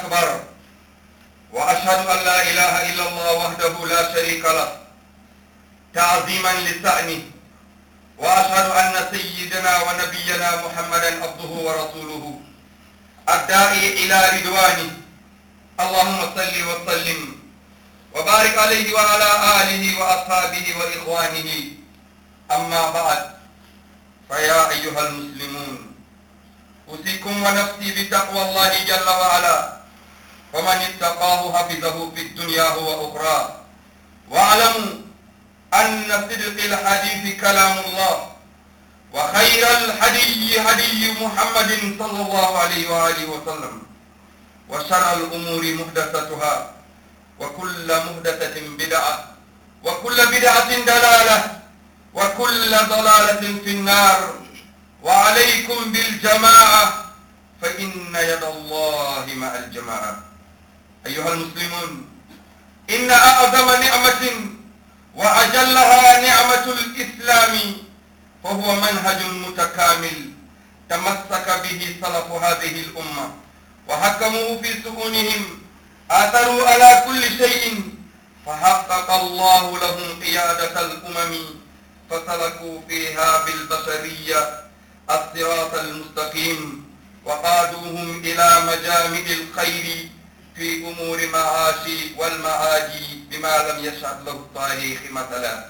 أكبر وأشهد أن لا إله إلا الله وحده لا شريك له تعظيما لشأنه وأشهد أن سيدنا ونبينا محمدا عبده ورسوله الداعي إلى رضوانه اللهم صل وسلم وبارك عليه وعلى آله وأصحابه وإخوانه أما بعد فيا أيها المسلمون أوصيكم ونفسي بتقوى الله جل وعلا فمن اتقاه حفظه في الدنيا وأخرى واعلموا أن صدق الحديث كلام الله وخير الهدي هدي محمد صلى الله عليه وآله وسلم وشر الأمور محدثتها وكل محدثة بدعة وكل بدعة دلالة وكل ضلالة في النار وعليكم بالجماعة فإن يد الله مع الجماعة أيها المسلمون إن أعظم نعمة وأجلها نعمة الإسلام فهو منهج متكامل تمسك به سلف هذه الأمة وحكموا في سؤونهم آثروا على كل شيء فحقق الله لهم قيادة الأمم فسلكوا فيها بالبشرية الصراط المستقيم وقادوهم إلى مجامع الخير في أمور معاش والمعادي بما لم يشهد له التاريخ مثلا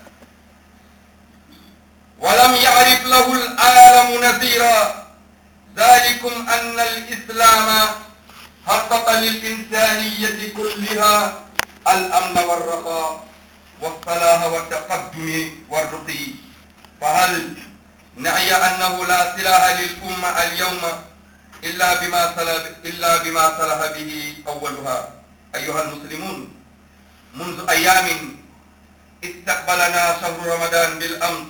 ولم يعرف له العالم نذيرا ذلكم أن الإسلام حقق للإنسانية كلها الأمن والرخاء والصلاح والتقدم والرقي فهل نعي أنه لا سلاح للأمة اليوم إلا بما سلح إلا بما سلح به أولها أيها المسلمون منذ أيام استقبلنا شهر رمضان بالأمس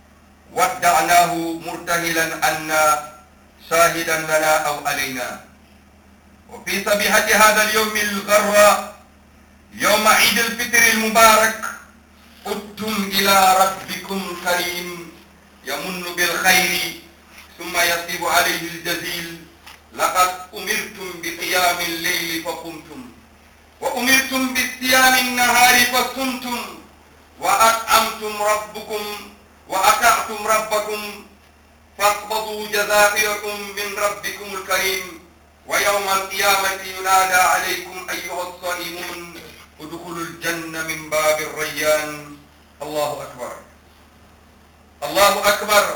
ودعناه مرتهلا أن شاهدا لنا أو علينا وفي صبيحة هذا اليوم الغراء يوم عيد الفطر المبارك قدتم إلى ربكم كريم يمن بالخير ثم يصيب عليه الجزيل لقد أمرتم بقيام الليل فقمتم وأمرتم بالصيام النهار فصمتم وأطعمتم ربكم وأطعتم ربكم فاقبضوا جزائركم من ربكم الكريم ويوم القيامة ينادى عليكم أيها الصائمون ادخلوا الجنة من باب الريان الله أكبر الله أكبر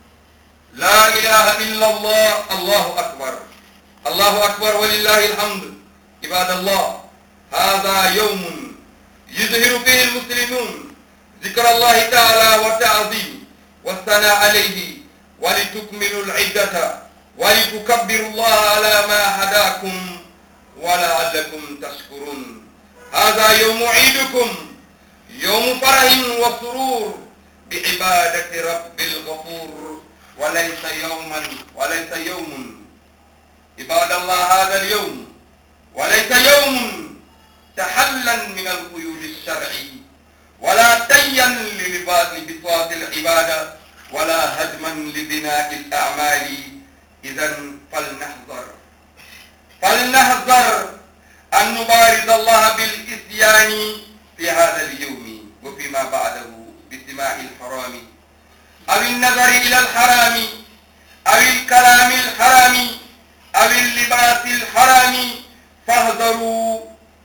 لا إله إلا الله الله أكبر الله أكبر ولله الحمد عباد الله هذا يوم يظهر فيه المسلمون ذكر الله تعالى والتعظيم والثناء عليه ولتكملوا العدة ولتكبروا الله على ما هداكم ولعلكم تشكرون هذا يوم عيدكم يوم فرح وسرور بعبادة رب الغفور وليس يوما وليس يوم عباد الله هذا اليوم وليس يوم تحلا من القيود الشرعي ولا تيا لبساط العبادة ولا هدما لبناء الأعمال إذا فلنحذر فلنحذر أن نبارز الله بالإتيان في هذا اليوم وفيما بعده باستماع الحرام أو النظر إلى الحرام أو الكلام الحرام أو اللباس الحرام فاحذروا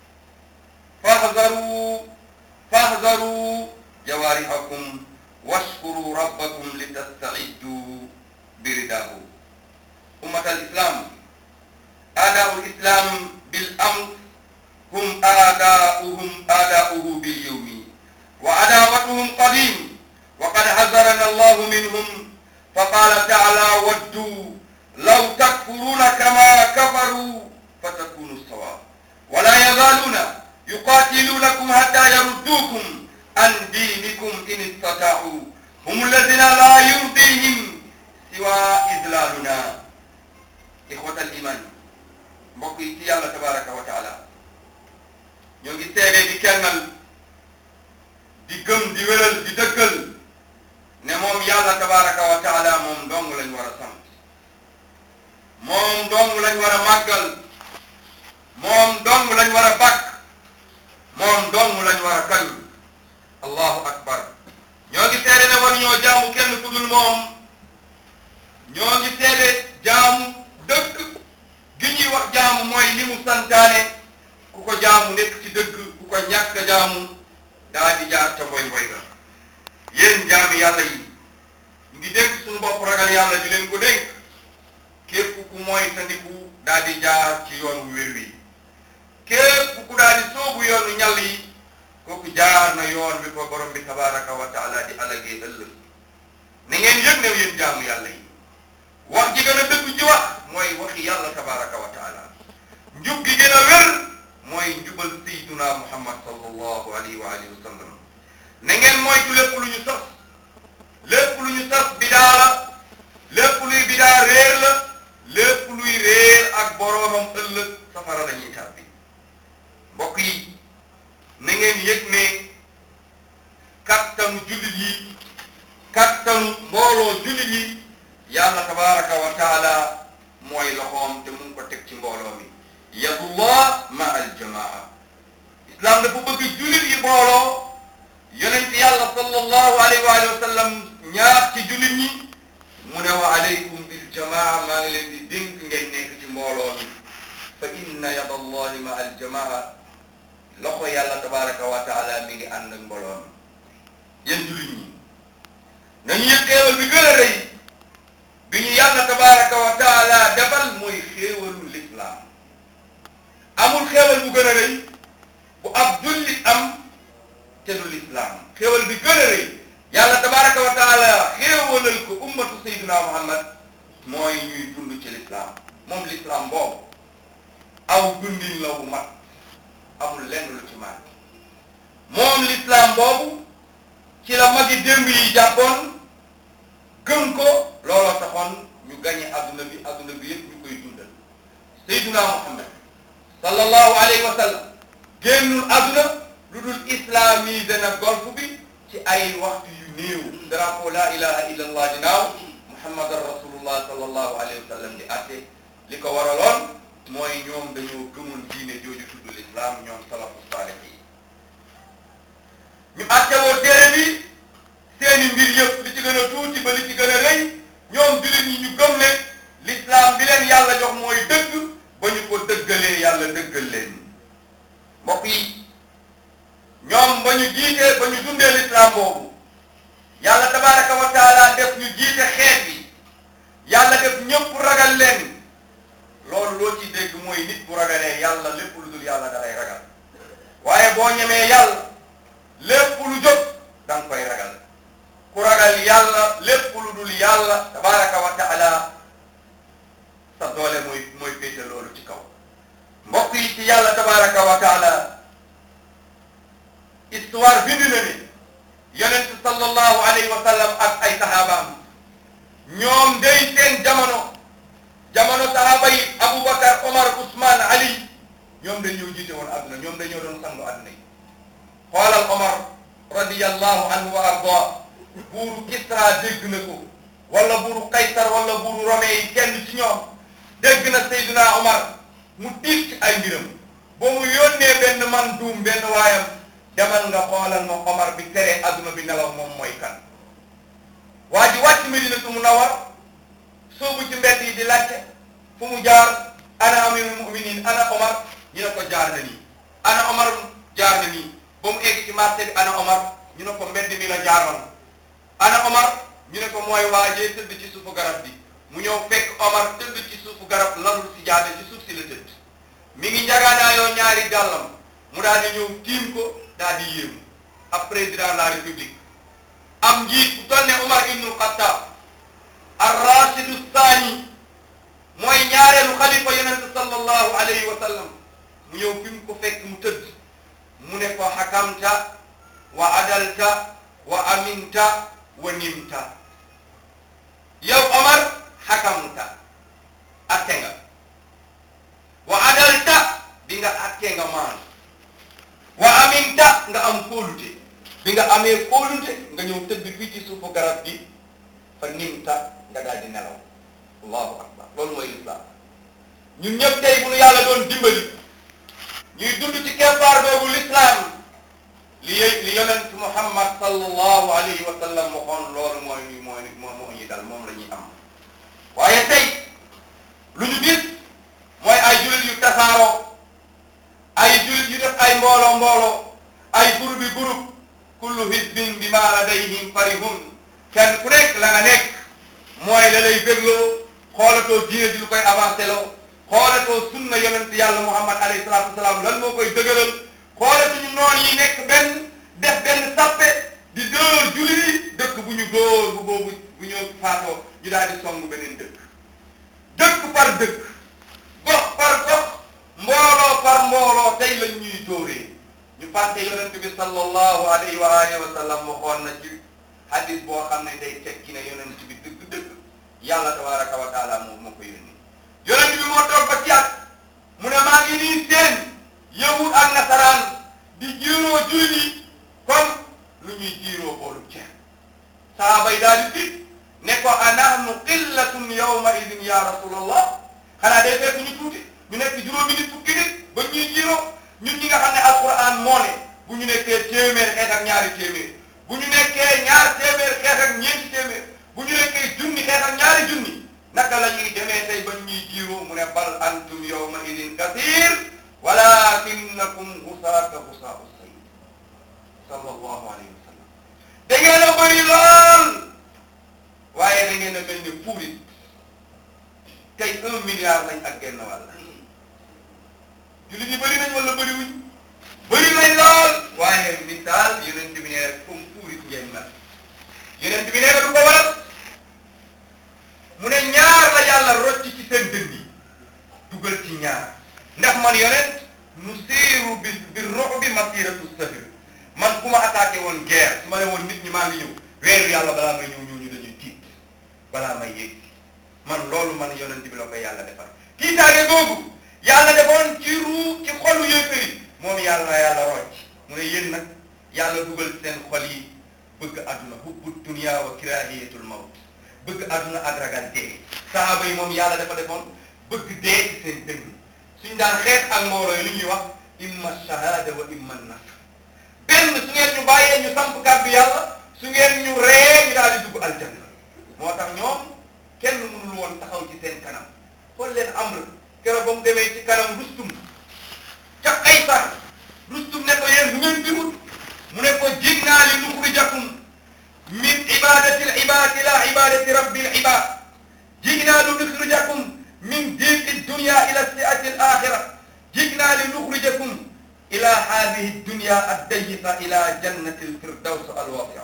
فاحذروا فاحذروا جوارحكم واشكروا ربكم لتستعدوا برداه أمة الإسلام أعداء الإسلام بالأمس هم أعداؤهم أعداؤه باليوم وعداوتهم قديم وقد حذرنا الله منهم فقال تعالى ودوا لو تكفرون كما كفروا فتكونوا سواء ولا يزالون يقاتلونكم حتى يردوكم عن دينكم إن استطاعوا هم الذين لا يرضيهم سوى إذلالنا إخوة الإيمان mbokk yi ci yàlla tabaraka wa taala ñoo ngi seede di kennal di gëm di wéral di dëggal ne moom yàlla tabaraka wa taala moom dong lañ war a sant moom dong lañ war a màggal moom dong lañ war a bàkk moom dong lañ war a kañ allahu akbar ñoo ngi seede ne war ñoo jaamu kenn ku dul moom ñoo ngi seede jaamu dëgg gi ñuy wax jaamu mooy li mu santaane ku ko jaamu nekk ci dëgg ku ko ñàkk jaamu daa di jaar ca mboy mboy ga yéen jaami yàlla yi ñu ngi dénk suñu bopp ragal yàlla di leen ko dénk képp ku mooy tandiku daa di jaar ci yoon wu wér wi képp ku daa di soobu yoonu ñal yi kooku jaar na yoon bi ko borom bi tabaraka wa taala di alagee ëllëg na ngeen yëg ne yéen jaamu yàlla yi wax ji gën a dëgg ji wax mooy waxi yàlla tabaraka wa taala njub gi gën a wér mooy njubal sayyiduna muhammad sallallahu alayhi wa alihi wa sallam na ngeen moytu lépp lu ñu sos lépp lu ñu sos bidaa la lépp luy bidaa réer la lépp luy réer ak boroomam ëllëg safara la ñuy tàbbi mbokk yi na ngeen yëg ne kattanu jullit yi kattanu mbooloo jullit yi yàlla tabaraka wa taala mooy loxoom te mu ngi ko teg ci mbooloo mi yadullah ma aljamaa islam dafa bëgg jullit yi mbooloo yonent yàlla sallallahu alayhi wa alihi wa sallam ñaar ci jullit ñi mu ne wa alaykum bil jamaa maa ngi leen di dénk ngeen nekk ci mbooloo mi fa inna yadallahi ma aljamaa loxo yàlla tabaraka wa taala mi ngi ànd ak mbooloo mi yéen jullit ñi nañu yëg xéewal bi gën a rëy bi ñu yàlla tabaraka wa taala defal mooy xéewalu lislaam amul xéewal bu gën a rëy bu ab jullit am te du lislaam xéewal bi gën a rëy yàlla tabaraka wa taala xéewalal ko ummatu sayyidina muhammad mooy ñuy dund ci lislaam moom lislaam boobu aw dundin la wu mat amul lenn lu ci mat moom lislaam boobu ci la magi démb yi jàppoon gëm ko looloo taxoon ñu gañe adduna bi adduna bi yëpp ñu koy dundal sayyidina muhammad sallallahu alayhi wa sallam génnul adduna lu dul islamisé na golf bi ci ay waxtu yu néew drapeau la ilaha illa allah dinaaw muhammadan rasulullah sallallahu alayhi wa sallam di atte li ko waraloon mooy ñoom dañoo gëmoon diine jooju tudd l'islam ñoom salafu saalih yi ñu atte woo téere bi seeni mbir yëpp li ci gën a tuuti ba li ci gën a rëy ñoom jullit ñi ñu gëm ne l'islam bi leen yàlla jox mooy dëgg ba ñu ko dëggalee yàlla dëggal leen mbokk yi ñoom ba ñu jiitee ba ñu dundee l'islam boobu yàlla tabaraka wa taala def ñu jiite xeet bi yàlla def ñëpp ragal leen loolu loo ci dégg mooy nit bu ragalee yàlla lépp lu dul yàlla da lay ragal waaye boo ñemee yàlla lépp lu jóg da nga koy ragal ku ragal yàlla lépp lu dul yàlla tabaraka wa taala sa doole mooy mooy féete loolu ci kaw mbokk yi ci yàlla tabaraka wa taala histoire bind na ni yonent sallallahu alayhi wa sallam ak ay sahabaam ñoom day seen jamono jamono sahaba yi Aboubacar Omar Ousmane Ali ñoom dañoo jiite woon àdduna ñoom dañoo doon sangu àdduna yi xoolal Omar radiyallahu anhu wa arda buuru Kisra dégg na ko wala buuru Kaysar wala buuru Rome yi kenn ci ñoom dégg na Seydina Omar mu tiit ci ay mbiram ba mu yónnee benn man duum benn waayam demal nga xoolal ma Omar bi tere adduna bi nelaw moom mooy kan waa ji wàcc Medinatu Munawwar soobu ci mbedd yi di laajte fu mu jaar ana amirul muminin ana Omar ñu ne ko jaar na nii ana Omar jaar na nii ba mu egg ci marché bi ana Omar ñu ne ko mbedd mi la jaaroon ana Omar ñu ne ko mooy waajee tëdd ci suufu garab bi mu ñëw fekk Omar tëdd ci suufu garab lalul si jaade ci suuf si la tëdd mi ngi njagaanaayoo ñaari gàllam mu daal di ñëw tiim ko daal di yéemu ab président de la république am njiit bu toll ne Omar ibnul Xattaab ar-Rasidu Saani mooy ñaareelu xalifa yonent sallallahu alayhi wa sallam mu ñëw fi mu ko fekk mu tëdd mu ne ko xakamta wa adalta wa aminta wa nimta yow Omar xakamta atte nga wa adalta bi nga atte nga maan wa aminta nga am kóolute bi nga amee kóolute nga ñëw tëdd fii ci suufu garab gi fa nimta nga daal di nelaw allahu akbar loolu mooy lislaam ñun ñëpp tey bu nu yàlla doon dimbali sallallahu alayhi wa sallam waxoon loolu mooy ñu mooy moo moo ñuy dal moom la ñuy am waaye tey lu ñu gis mooy ay jullit yu tasaaroo ay jullit yu def ay mbooloo mbooloo ay groupe bi groupe kullu hizbin bima ladayhim farihun kenn ku nekk la nga nekk mooy la lay bégloo xoolatoo diine ji lu koy avancé loo xoolatoo sunna yonent yàlla muhammad alayhi salaatu wasalaam lan moo koy dëgëral xoolatuñu noon yi nekk benn def benn sappe di dóor jullit yi dëkk bu ñu dóor bu boobu bu ñëw faatoo ñu daal di song beneen dëkk dëkk par dëkk gox par gox mbooloo par mbooloo tey lañ ñuy dóoree ñu fàtte yonent bi sallallahu alayhi wa alihi wa sallam waxoon na ci hadis boo xam ne day tekki ne yonent bi dëgg-dëgg yàlla tabaraka wa taala moo moo ko yónni yonent bi moo toog ba ci at mu ne maa ngi nii seen yahud ak nasaraan di jiiroo jullit yi comme lu ñuy jiiroo boolu ceeb sahaaba yi daal di tiit ne ko anahnu qillatun yawma idin ya rasulallah xanaa day fekk ñu tuuti ñu nekk juróomi nit fukki nit ba ñuy jiiroo ñun ñi nga xam ne alquran moo ne bu ñu nekkee téeméer xeet ak ñaari téeméer bu ñu nekkee ñaar téeméer xeet ak ñeenti téeméer bu ñu nekkee junni xeet ak ñaari junni naka la ñuy demee tey ba ñuy jiiroo mu ne bal antum yawma idin kathir walakinnakum gusaaka gusaau sayy sallallahu alayhi wa sallam da ngeen a bëri lool waaye da ngeen a mel ni puurit tey un milliard lañ ak genn wàll jullit yi bëri nañ wala bëri wuñ bëri nañ lool waaye misaal yonent bi nee rek comme puurit ngeen mel yonent bi nee na du ko waral mu ne ñaar la yàlla rocc ci seen dënn yi dugal ci ñaar ndax man yonent nu siiru bi bi rox bi masiratu sahir man ku ma attaqué woon guerre su ma ne woon nit ñi maa ngi ñëw weeru yàlla balaa may ñëw ñëw ñu dañuy tiit balaa may yéeg man loolu man yonent bi la ko yàlla defar tiitaange googu yàlla defoon ci ruu ci xolu yéefar yi moom yàlla na yàlla rocc mu ne yéen nag yàlla dugal seen xol yi bëgg àdduna hubbu dunya wa kirahiyatul mawt bëgg àdduna ak ragal dee sahaaba yi moom yàlla dafa defoon bëgg dee ci seen dënn suñ daan xeex ak mbooloo yi lu ñuy wax imma shahada wa imma nasr benn su ngeen ñu bàyyee ñu samp kàddu yàlla su ngeen ñu ree ñu daal di dugg aljanna moo tax ñoom kenn mënul woon taxaw ci seen kanam xool leen amr keroog ba mu demee ci kanam rustum ca Qaysar rustum ne ko yéen bu ngeen dimut mu ne ko jig naa li nuxrijakum min ibadati l ibadi ila ibadati rabbil ibad jig naa li nuxrijakum min diqi dunya ila siati l axira jig naa li nuxrijakum ila hadihi dunya addayiqa ila jannati l firdaws alwasia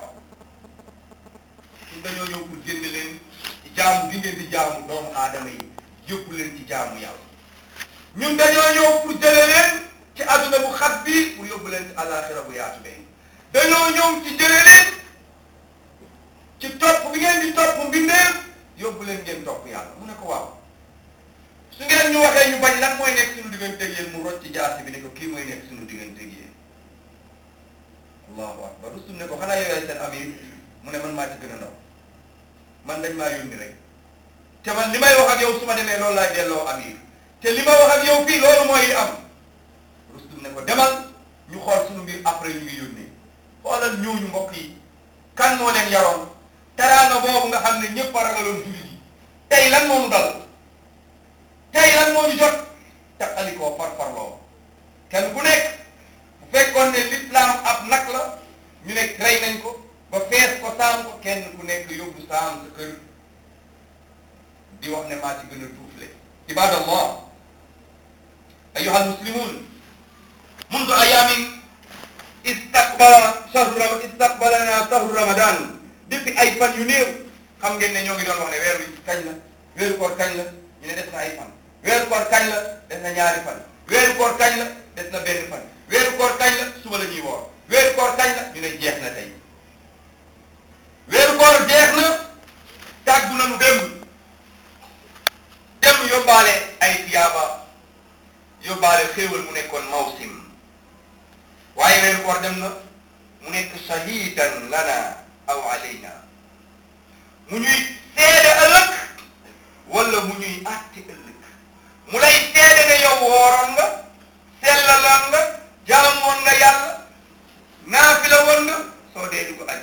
ñun dañoo ñëw pour jënd leen ci jaamu gi ngeen di jaamu doomu aadama yi yóbbu leen ci jaamu yàlla ñun dañoo ñëw pour jële leen ci adduna bu xat bi pour yóbbu leen ci alaxira bu yaatu bee dañoo ñëw ci jële leen ci topp bi ngeen di topp mbindeef yóbbu leen ngeen topp yàlla mu ne ko waaw su ngeen ñu waxee ñu bañ lan mooy nekk suñu digganteeg yéen mu rocc ci jaasi bi ne ko kii mooy nekk suñu digganteeg yéen allahu akbar rustum ne ko xanaa yow yaay seen amir mu ne man maa ci gën a ndaw man dañ maa yónni rek te man li may wax ak yow su ma demee loolu laay delloo amir te li ma wax ak yow fii loolu mooy li am rustum ne ko demal ñu xool suñu mbir après ñu ngi yónnee xoolal ñooñu mbokk yi kan moo leen yaroon teraanga boobu nga xam ne ñëpp a ragaloon jullit yi tey lan moo ñu dal tey lan moo ñu jot taqalikoo par parloo kenn ku nekk bu fekkoon ne l'islam ab nag la ñu nekk rey nañ ko ba fees ko saam ko kenn ku nekk yóbbu saam sa kër di wax ne maa ci gën a tuufle ibadallah ayuha almuslimun mundu ayamin istaqbala shahru rama istaqbalana shahru ramadan depuis ay fan yu néew xam ngeen ne ñoo ngi doon wax ne weer wi kañ la weeru koor kañ la ñu ne des na ay fan weeru koor kañ la des na ñaari fan weeru koor kañ la des na benn fan weeru koor kañ la suba la ñuy woor weeru koor kañ la ñu ne jeex na tey weeru koor jeex na tàggu nañu démb démb yóbbaale ay tiyaaba yóbbaale xéewal mu nekkoon mawsim waaye weeru koor dem na mu nekk shahidan lana aw alayna mu ñuy seede ëllëg wala mu ñuy àtte ëllëg mu lay seede ne yow wooroon nga sellaloon nga jaamoon nga yàlla naafila woon nga soo dee dugg aj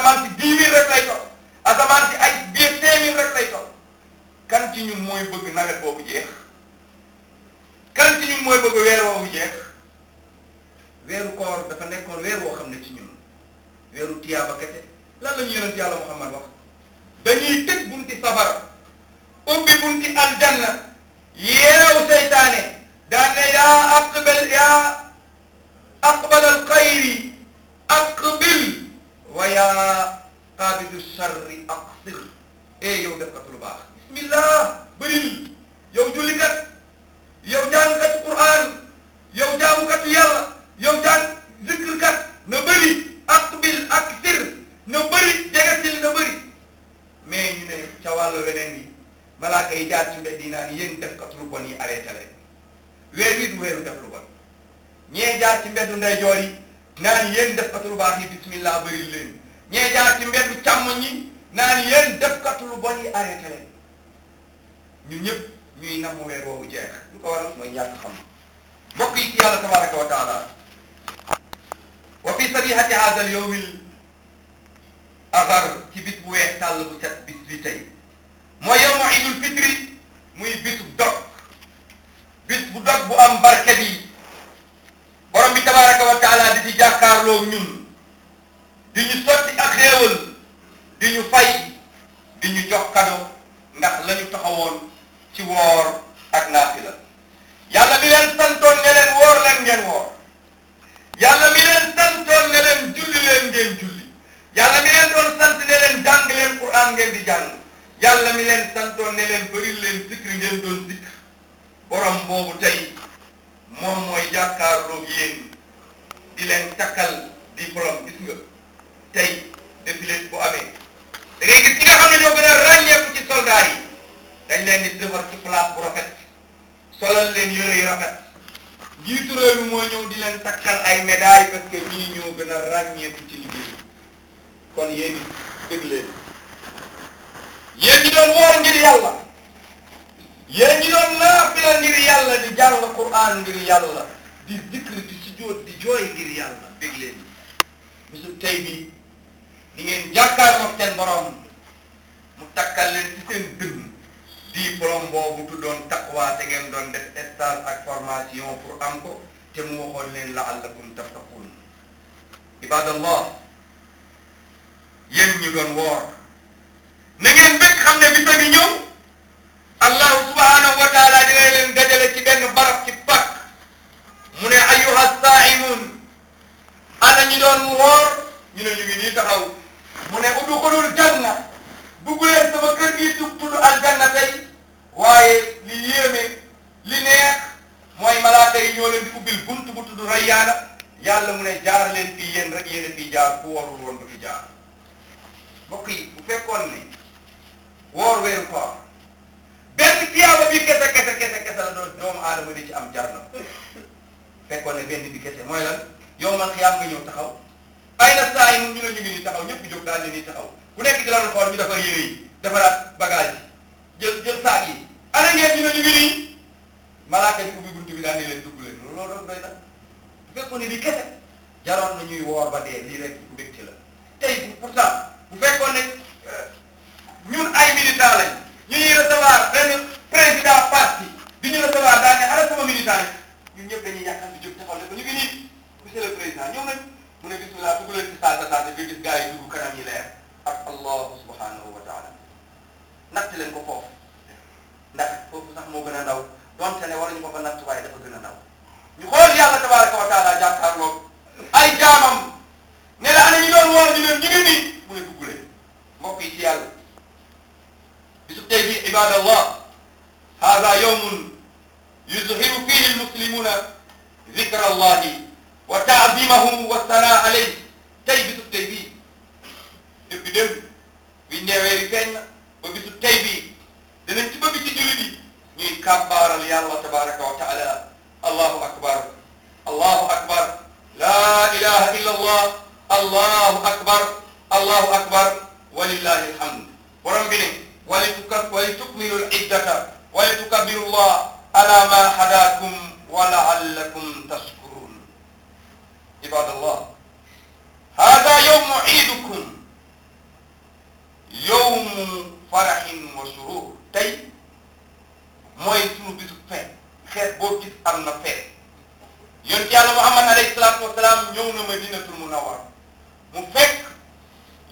asamaan si dix mille rek lay toll asamaan si ay biir cinq mille rek lay toll kan ci ñun mooy bëgg nawet boobu jeex kan ci ñun mooy bëgg weer woowu jeex weeru koor dafa nekkoon weer woo xam ne ci ñun weeru tiyaaba kese lan la ñu yonent yàlla Muhammad wax dañuy tëj bunti safara ubbi bunti aljanna yeew seytaane daan ne yaa aqbal yaa aqbal alxayri aqbil wa yaa qaabidu sharri aqsir eh yow def kat lu baax bismillah bëril yow jullikat yow jàngkat Qur'an yow jaamukatu yàlla yow jàng zikrkat na bëri aqbil aksir na bëri jegesil na bëri mais ñu ne ca wàllu weneen yi malaaka yi jaar ci mbedd yi naan yéen def kat lu bon yi arrêté leen weer wi du weeru def lu bon ñee jaar ci mbeddu ndeyjoor yi naan yéen def kat lu baax yi bismillah bëri leen ñee jaar ci mbeddu càmmoñ yi naan yéen def kat lu bon yi arrêté leen ñun ñëpp ñuy namm weer woowu jeex lu ko waral mooy ñàkk xam mbokk yi ci yàlla tabaraka wa taala wa fi sabihati hada al yawm al agar ci bis bu weex tàll bu set bis bi tey mooy yawmu idul fitri muy bisu dog bis bu dog bu am barke bi borom bi tabaraka wa taala di ci jàkkaarloo ñun di ñu sotti ak xéewal di ñu fay di ñu jox kado ndax la ñu taxawoon ci woor ak naafila yàlla mi leen santoon ne leen woor leen ngeen woor yàlla mi leen santoon ne leen julli leen ngeen julli yàlla mi leen doon sant ne leen jàng leen Qur'an ngeen di jàng yàlla mi leen santoon ne leen bëri leen zikri ngeen doon zikr borom boobu tey moom mooy jàkkaarloog yéen di leen takkal diplôme gis nga tey défilé bu amee da ngay gis ñi nga xam ne ñoo gën a ràññeeku ci soldat yi dañ leen di defar ci place bu rafet solal leen yére yu rafet njiitu réew mi moo ñëw di leen takkal ay médailles parce que ñii ñoo gën a ràññeeku ci liggéey kon yéen it dégg leen yéen ñi doon woor ngir yàlla yéen ñi doon naafila ngir yàlla di jàng Qur'an ngir yàlla di zikr di sujjóot di jooy ngir yàlla dégg leen bisu tey bi di ngeen jàkkaarloog seen borom mu takkal leen ci seen dënn diplôme boobu tuddoon taqwa te ngeen doon def stage ak formation pour am ko te mu waxoon leen la'allakum tattaqun ibadallah yéen ñu doon woor na ngeen bëgg xam ne bisa ngi ñëw allahu subhanahu wa taala dina leen dajale ci benn barab ci pak mu ne ayyuha saa'imun ana ñi doon woor ñu ne ñu ngi nii taxaw mu ne udxulul janna dugg leen sama kër gi tu tudd aljanna tey waaye li yéeme li neex mooy malaaka yi ñoo leen di ubbil bunt bu tudd rayyaana yàlla mu ne jaar leen fii yéen rek yéen a fii jaar ku warul woon du fi jaar mbokk yi bu fekkoon ne woor weeru koor benn tiyaaba bi kese kese kese kese la doon doomu aadama di ci am jar na fekkoon ne benn bi kese mooy lan yow man xiyaam nga ñëw taxaw ay na saa yi ñu ne ñu ngi nii taxaw ñëpp jóg daal di nii taxaw ku nekk ci lan xool ñu defar yére yi defaraat bagage yi jël jël saak yi ana ngeen ñu ne ñu ngi nii malaaka yi ubbi buntu bi daal di leen dugg leen loolu loolu doy na bu fekkoon ne lii kese jaroon na ñuy woor ba dee lii rek mbégte la tey pourtant bu fekkoon ne ñun ay militant lañ ñu ñuy recevoir benn président parti bi ñu recevoir daal ne ana sama militant yi ñun ñëpp dañuy yàqal di jóg taxaw ne ko ñu ngi nii monsieur le président ñëw nañ mu ne bismillah dugg leen ci saasa saasa nga gis gars yi dugg kanam yi leer ak allahu subhanahu wa taala natt leen ko foofu ndax foofu sax moo gën a ndaw donte ne waruñu ko fa natt waaye dafa gën a ndaw ñu xool yàlla tabaraka wa taala jàkkaarloog ay jaamam ne la ana ñu doon woor ñu leen ñu ngi nii mu ne dugg leen mbokk yi ci yàlla bisu tey bi ibadallah hada yawmun yuzhiru fihi almuslimuna zikra allahi wa taadimahu wa sana alayhi tey bisu tey bii depuis démb biñ nee weeri feeñ na ba bisu tey bii danañ ci bëgg ci jullit yi ñuy kàbbaaral yàlla tabaraka wa taala allahu akbar allahu akbar la ilaha illa allah allahu akbar allahu akbar walillahi alhamd borom bi ne walitukab walitukmilu liddata walitukabiru llah ala ma hadakum wa laallakum tashkurun ibadallah hada yawmu iidukum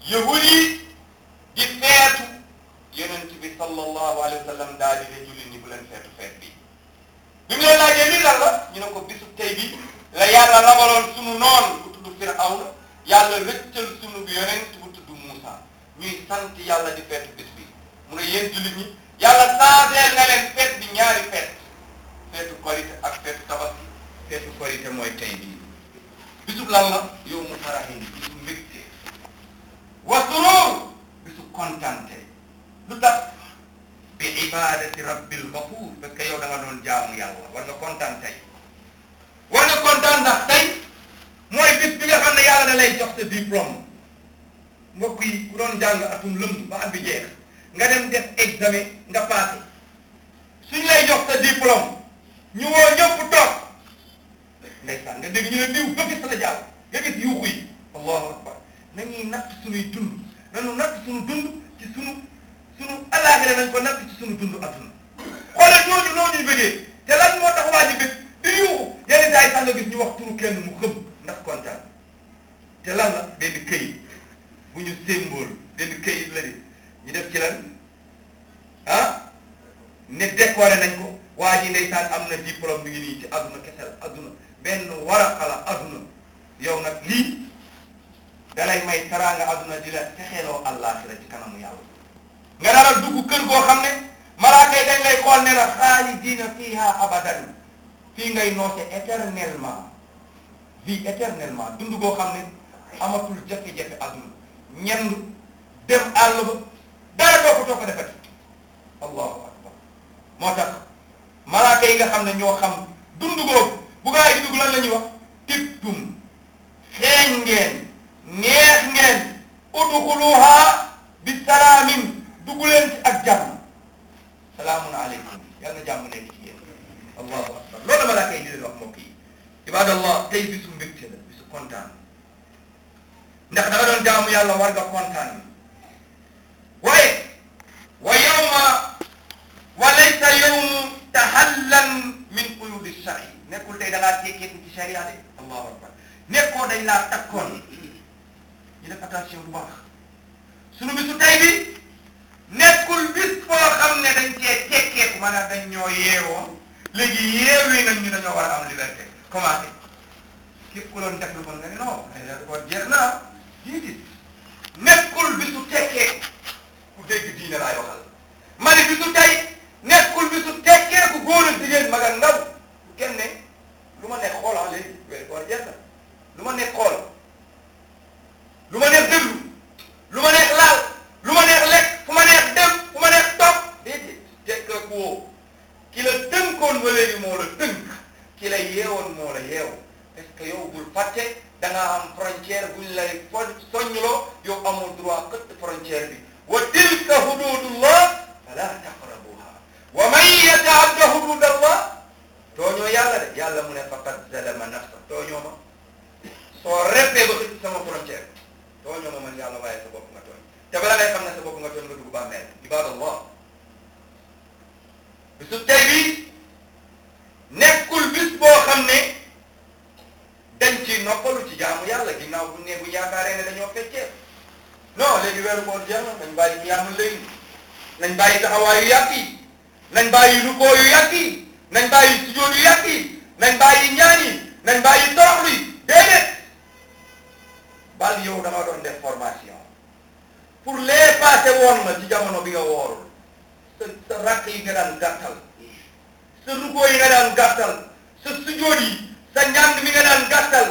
yahud yi di feetu yonent bi sallallahu alayhi wa sallam daal di ne jullit ñi bu leen feetu feet bi bi mu leen laajee lii lan la ñu ne ko bisu tey bi la yàlla rabaloon sunu noon bu tudd Firawna yàlla rëccal sunu yonent bu tudd Muusa ñuy sant yàlla di feetu bis bi mu ne yéen jullit ñi yàlla saaseel na leen feet bi ñaari feet feetu korite ak feetu tabaski feetu korite mooy tey bii bisub lan la yow mu farahin bisu mbégte wa surur bisu kontante lu tax bi ibadati rabbil ghafuur parce que yow da nga doon jaamu yàlla war nga kontaan tey war nga kontaan ndax tey mooy bis bi nga xam ne yàlla da lay jox sa diplôme mbokk yi ku doon jàng atum lëmb ba at bi jeex nga dem def examen nga passé suñ lay jox sa diplôme ñu woo ñëpp toog ndeysaan nga dégg ñu ne diw ba gis la jàll nga gis yuuxu yi allahu akbar nañuy natt suñuy dund nañu natt suñu dund ci suñu suñu alaaxira nañ ko natt ci suñu dund adduna xoolal ñooñu noo ñuy bëggee te lan moo tax waa ji bëgg di yuuxu yenn saa yi sax nga gis ñu wax turu kenn mu xëm ndax kontaan te lan la benn këyit bu ñu symbole benn këyit la di ñu def ci lan ah ne décoré nañ ko waa ji ndeysaan am na diplôme mi ngi nii ci adduna kesel adduna benn waraqa la adduna yow nag lii dalay may taraanga adduna di la texeeloo àllaaxira ci kanamu yàlla nga dara dugg kër goo xam ne malaaka yi dañ lay xool ne la xaalidiina fiiha abadan fii ngay noose éternellement vie éternellement dund goo xam ne amatul jafe-jafe adduna ñenn dem àll ba dara doo ko too ko defati allahu akbar moo tax malaaka yi nga xam ne ñoo xam dund googu bu gaa yi dugg lan la ñuy wax tibtum xeeñ ngeen neex ngeen udxuluha bi salaamin dugg leen ci ak jàmm salaamun aleykum yal na jàmm nekk ci yéen allahu akbar loolu la malaaka yi di leen wax mbokk yi ibadallah tey bisu mbégte la bisu kontaan ndax da nga doon jaamu yàlla war nga kontaan waaye wa yawma wa laysa yawmu tahallan min quyudi shari nekkul tey da ngaa tekkeeku ci sharia de allahu akbar nekkoo dañ laa takkoon ñu def attention bu baax sunu bisu tey bi nekkul bis boo xam ne dañ cee tekkeeku maanaam dañ ñoo yeewoo léegi yeewee nañ ñu dañoo war a am liberté commencé képp ku doon def lu bon nga ne non ko jeex naa diidit nekkul bisu tekkee ku dégg diine laay waxal ma ne bisu tey nekkul bisu tekkee ku góor ak jigéen mag ak ndaw ku kenn ne lu ma nekk xool ah léegi wéy koor jeex na lu ma nekk xool lu ma neex déglu lu ma neex laal lu ma neex lekk fu ma neex dem fu ma neex toog déedéet tekk ku woo ki la tënkoon ba léegi moo la tënk ki la yeewoon moo la yeew parce que yow bul fàtte da ngaa am frontière buñ lay fo soññuloo yow amul droit këtt frontière bi wa tilka hududullah fala taqrabuha wa man yataadda hududallah tooñoo yàlla de yàlla mu ne faqad zalama nafsa tooñoo ma soo reppee ba xëcc sama frontière tooñoo ma man yàlla waaye sa bopp nga tooñ te bala ngay xam ne sa bopp nga tooñ nga dugg bàmmeel ibadallah bisu tey bi nekkul bis boo xam ne dañ ci noppalu ci jaamu yàlla ginnaaw bu ne bu yaakaaree ne dañoo feccee non léegi weeru koor jeex na nañ bàyyi ñaamul léegi nañ bàyyi taxawaay yu yàgg yi nañ bàyyi rukoo yu yàgg yi nañ bàyyi sujjóot yu yàgg yi nañ bàyyi ñaan yi nañ bàyyi toroxlu yi déedéet bal yow dama doon def formation pour les passé woon na ci jamono bi nga woorul sa sa rakk yi nga daan gàttal sa rukoo yi nga daan gàttal sa sujjóot yi sa njàng mi nga daan gàttal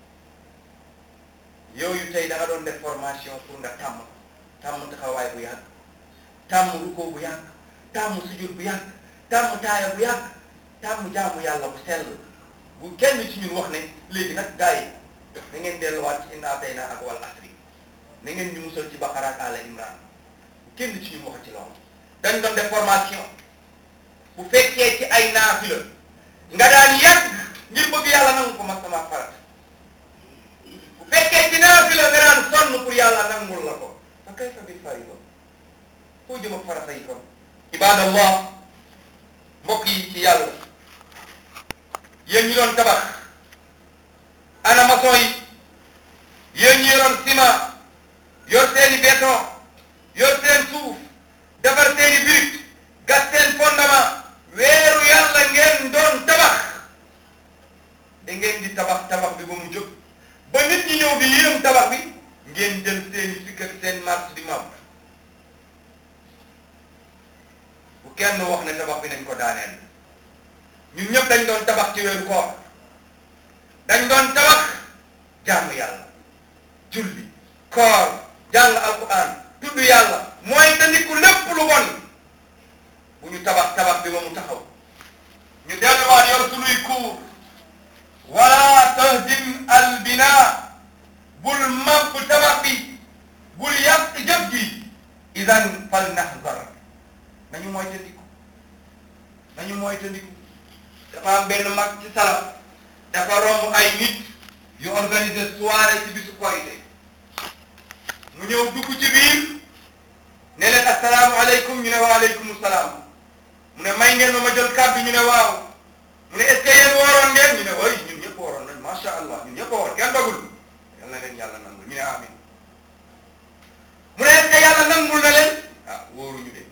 yooyu tey da nga doon def formation pour nga tàmm tàmm taxawaay bu yàgg tàmm rukoo bu yàgg tàmm sujjóot bu yàgg tàmm taaya bu yàgg tàmm jaamu yàlla bu sell bu kenn ci ñun wax ne léegi nag gars yi da ngeen delluwaat ci inna atayna ak wal asri na ngeen ñu musal ci Baqara ak Ala Imran bu kenn ci ñun wax ci loolu dañ doon def formation bu fekkee ci ay naafila nga daan yàgg ngir bëgg yàlla nangu ko mag sama farat bu fekkee ci naafila nga daan sonn pour yàlla nangul la ko fa kayfa bil fariida foo jëm ak farata yi kon ibadallah mbokk yi ci yàlla yéen ñi doon tabax ana maçon yi yéen ñi yoroon ciment yor seen seeni sikk ak seen mars di mab bu kenn wax ne tabax bi nañ ko daaneel ñun ñëpp dañ doon tabax ci weeru koor dañ doon tabax jaamu yàlla julli koor jàng alquran tudd yàlla mooy tandiku lépp lu bon bu ñu tabax tabax bi ba mu taxaw ñu delluwaat yor sunuy kuur wala tahdim al bina bul màbb tabax bi bul yàq jëf ji idan fal naxzar nañu mooy tandiku nañu mooy tandiku dafa am benn mag ci salaf dafa romb ay nit yu organiser soirée ci bisu korité mu ñëw dugg ci biir ne leen asalaamaaleykum ñu ne waaleykum salaam mu ne may ngeen ma ma jël kàddu ñu ne waaw mu ne est ce que yéen wooroon ngeen ñu ne way ñun ñëpp wooroon nañ macha allah ñun ñëpp woor kenn dogul yal na leen yàlla nangul ñu ne amin mu ne est ce que yàlla nangul na leen ah wóoruñu de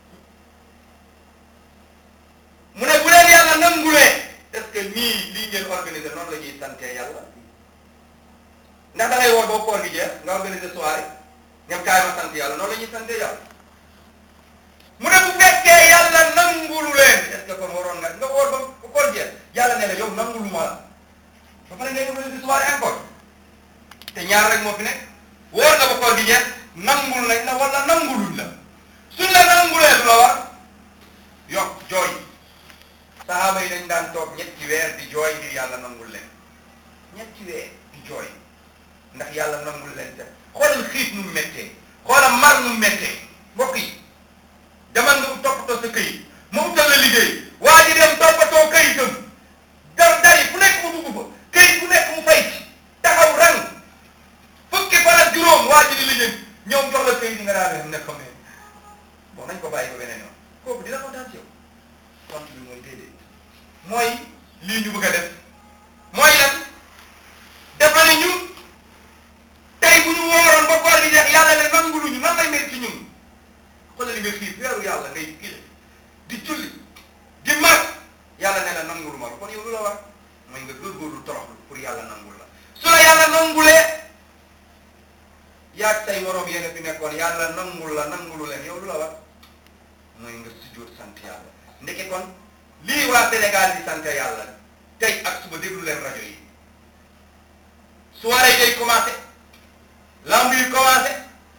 mu ne bu leen yàlla nangulee est ce que nii lii ngeen organiser noonu la ñuy sante yàlla ndax da ngay woor ba koor gi jeex nga organiser soirée ñoom kaay ma sant yàlla noonu la ñuy sante yàlla mu ne bu fekkee yàlla nangulu leen est ce que kon waroon nga nga woor ba koor jeex yàlla ne la yow nangulu ma la ba pare ngay organiser soirée encore te ñaar rek moo fi nekk woor nga ba koor gi jeex nangul nañ la wala nanguluñ la suñ la nangulee du la war yokk jooy sahaaba yi dañ daan toog ñetti weer di jooy ngir yàlla nangul leen ñetti weer di jooy ndax yàlla nangul leen te xoolal xiif nu mu méttee xoolal mar nu mu méttee mbokk yi demal nga toppatoo sa këyit mu utal la liggéey waa ji dem toppatoo këyitam dar dari fu nekk mu dugg fa këyit fu nekk mu fay ci taxaw rang fukki fan ak juróom waa ji di liggéey ñëw jox la këyit yi nga daal di nekk xam ne bon nañ ko bàyyi ko beneen yoon kooku dina kontaan ci yow tontu bi mooy déedéet mooy lii ñu bëgg a def mooy lan dafa ne ñu tey bu ñu wooroon ba koor gi jeex yàlla ne nanguluñu nan lay mel ci ñun xoolal li nga xiif weeru yàlla ngay kile di julli di mag yàlla ne la nangulu ma kon yow lu la war mooy nga góorgóorlu toroxlu pour yàlla nangul la su la yàlla nangulee yaag say moroom yéen fi nekkoon yàlla nangul la nangulu leen yow lu la war mooy nga sujjóot sant yàlla ndeke kon lii waa Sénégal di sant yàlla tey ak suba déglu leen rajo yi soirée day commencé lamb yi commencé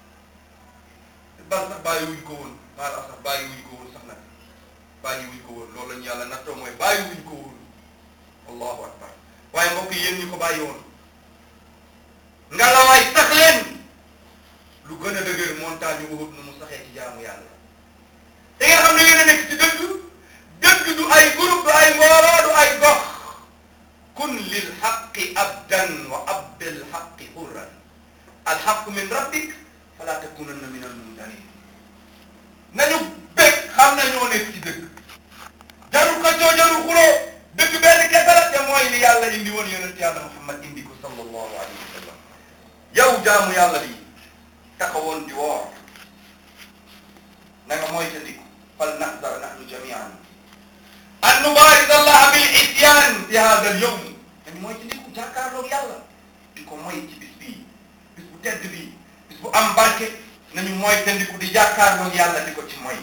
bal sax bàyyi wuñ ko woon baal sax bàyyi wuñ ko woon sax nag bàyyi wuñ ko woon loolu lañu yàlla nattoo mooy bàyyi wuñ ko woon allahu akbar waaye mbokk yi yéen ñu ko bàyyi woon nga la waay sax leen lu gën a dëgër montagne yu Uhud nu mu saxee ci jaamu yàlla da nga xam ne yéen a nekk ci dëgg dëgg du ay groupe du ay mbooloo du ay gox kun lil xaqi abdan wa abdil xaqi hurran alxaqu min rabbik fala takunanna min almumtarin nañu bég xam na ñoo nekk ci dëgg jarul xëccoo jarul xuloo dëgg benn kese la te mooy li yàlla indi woon yonent yàlla Muhammad indi ko sallallahu alayhi wa sallam yow jaamu yàlla bi taxawoon di woor na nga mooy ta ndiku fal naxdar nahnu jamian an nubaris allah bil isyan fi hada al yawm dañu mooy ci ndiku jàkkaarloog yàlla di ko mooy ci bis bii bis bu tedd bii bis bu am barke nañu mooy te ndiku di jàkkaarloog yàlla di ko ci mooy